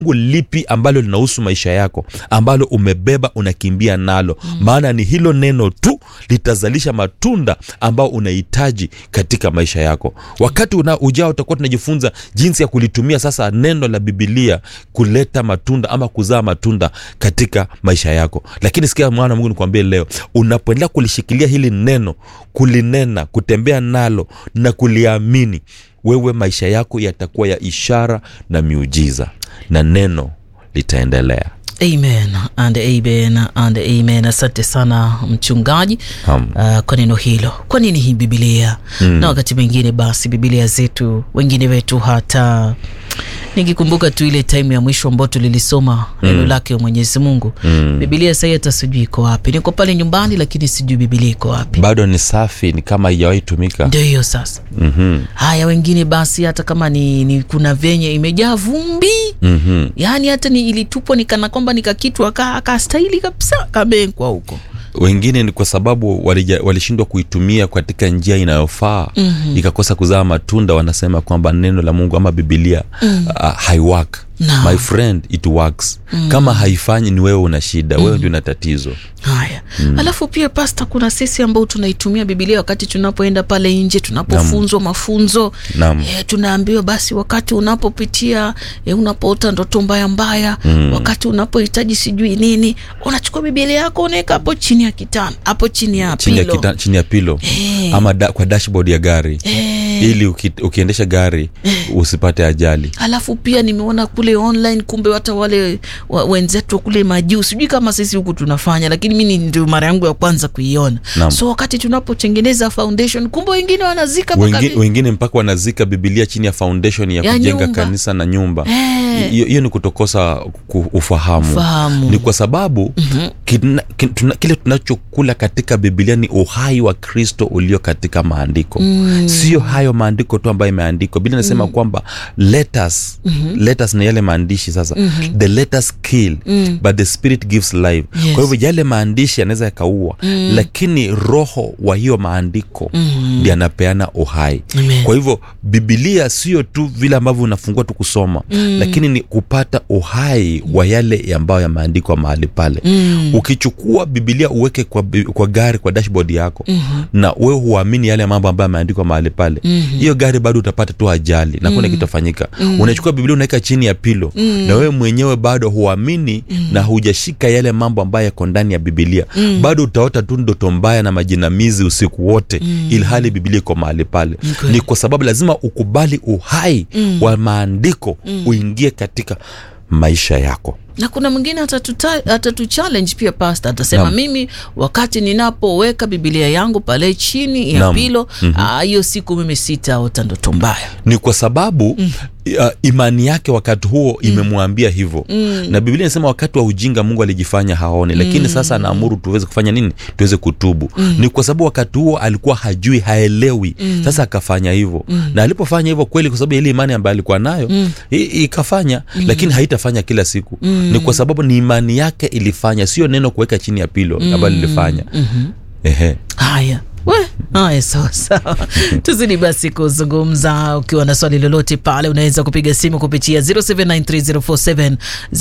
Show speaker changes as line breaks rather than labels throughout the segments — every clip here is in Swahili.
Mungu lipi ambalo linahusu maisha yako ambalo umebeba unakimbia nalo mm. maana ni hilo neno tu litazalisha matunda ambao unahitaji katika maisha yako wakati una, ujao utakuwa tunajifunza jinsi ya kulitumia sasa neno la bibilia kuleta matunda ama kuzaa matunda katika maisha yako lakini sikia mwana wa mungu nikwambie leo unapoendelea kulishikilia hili neno kulinena kutembea nalo na kuliamini wewe maisha yako yatakuwa ya ishara na miujiza na neno litaendelea
amen and amen and amen asante sana mchungaji
Naam.
uh, kwa neno hilo kwa nini hii bibilia mm. na wakati mwingine basi bibilia zetu wengine wetu hata nikikumbuka tu ile time ya mwisho ambao tulilisoma neno lake mwenyezi mungu
Mm.
bibilia sahii hata sijui iko wapi niko pale nyumbani lakini sijui bibilia iko wapi
bado ni safi ni kama haijawahi tumika
ndio hiyo sasa
mm-hmm.
haya wengine basi hata kama ni, ni kuna venye imejaa vumbi
Mm-hmm.
yaani hata ni ilitupwa nikana kwamba nikakitwa aka- akastahili kabisa kabenkwa huko
wengine ni kwa sababu walija- walishindwa kuitumia katika njia inayofaa mm-hmm. ikakosa kuzaa matunda wanasema kwamba neno la mungu ama bibilia mm. uh, haiwork
No.
my friend it works mm. kama haifanyi ni wewe una shida mm. wewe ndio una tatizo
haya mm. alafu pia pasta kuna sisi ambao tunaitumia bibilia wakati tunapoenda pale nje tunapofunzwa mafunzo
Naam.
e, tunaambiwa basi wakati unapopitia e, unapoota ndoto mbaya mbaya mm. wakati unapohitaji sijui nini unachukua bibilia yako unaweka hapo chini ya kitanda hapo chini ya
chini ya,
pilo
kita, chini ya pilo
Eh.
ama da, kwa dashboard ya gari
Eh.
ili uki, ukiendesha gari usipate ajali
alafu pia nimeona kule online kumbe hata wale wa, wenzetu kule majuu sijui kama sisi huku tunafanya lakini mi ni ndio mara yangu ya kwanza kuiona
Naam.
so wakati tunapotengeneza foundation kumbe wengine wanazika mpaka
wengine,
vi-
wengine mpaka wanazika bibilia chini ya foundation ya,
Ya
kujenga
nyumba.
kanisa na nyumba
Eh.
hiyo hiyo ni kutokosa ku- ufahamu.
Ufahamu.
ni kwa sababu mm-hmm. kina, kin, tuna, kile tunachokula katika bibilia ni uhai wa kristo ulio katika maandiko mm. sio hayo maandiko tu ambayo imeandikwa biblia inasema mm. kwamba let us, mm-hmm. let us na yale maandishi sasa mm-hmm. the let us kill mm. but the spirit gives life
Yes.
kwa hivyo yale maandishi yanaweza yakaua mm. lakini roho wa hiyo maandiko mm. ndi anapeana uhai
Amen.
kwa hivyo bibilia sio tu vile ambavyo unafungua tu kusoma mm. lakini ni kupata uhai wa yale ambayo yameandikwa mahali pale mm. ukichukua bibilia uweke kwa, bi- kwa gari kwa dashboard yako mm-hmm. na wewe huamini yale mambo ambayo yameandikwa mahali pale mm-hmm. hiyo gari bado utapata tu ajali na kuna mm. kitafanyika mm. unachukua bibilia unaweka chini ya pilo mm. na wewe mwenyewe bado huamini mm. na hujashika yale mambo ambayo yako ndani ya bibilia mm. bado utaota tu ndoto mbaya na majinamizi usiku wote mm. ilhali bibilia iko mahali pale
Okay.
ni kwa sababu lazima ukubali uhai mm. wa maandiko mm. uingie katika maisha yako
na kuna mwingine atatuta- atatuchallenge pia pasta atasema
Naam.
mimi wakati ninapoweka bibilia yangu pale chini ya
Naam.
pilo ah, hiyo siku mimi sitaota ndoto mbaya
ni kwa sababu mm. uh, imani yake wakati huo imemwambia hivyo mm. na biblia inasema wakati wa ujinga mungu alijifanya haone lakini sasa anaamuru tuweze kufanya nini tuweze kutubu mm. ni kwa sababu wakati huo alikuwa hajui haelewi mm. sasa akafanya hivyo mm. na alipofanya hivyo kweli kwa sababu ya ile imani ambayo alikuwa nayo mm. ikafanya mm. lakini haitafanya kila siku mm. ni kwa sababu ni imani yake ilifanya sio neno kuweka chini ya pilo mm. ambayo lilifanya mm-hmm. ehe
haya we haya sawa sawa tuzidi basi kuzungumza ukiwa na swali lolote pale unaweza kupiga simu kupitia 0793047047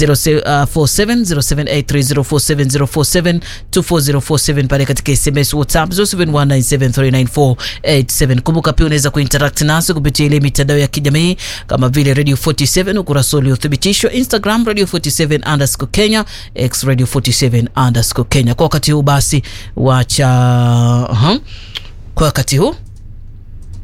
0783047047 24047 pale katika sms whatsapp 0719739487 kumbuka pia unaweza kuinteract nasi kupitia ile mitandao ya kijamii kama vile radio 47 ukurasa uliothibitishwa instagram radio 47 underscore kenya x radio 47 underscore kenya kwa wakati huu basi wacha uh-huh. kwa wakati huu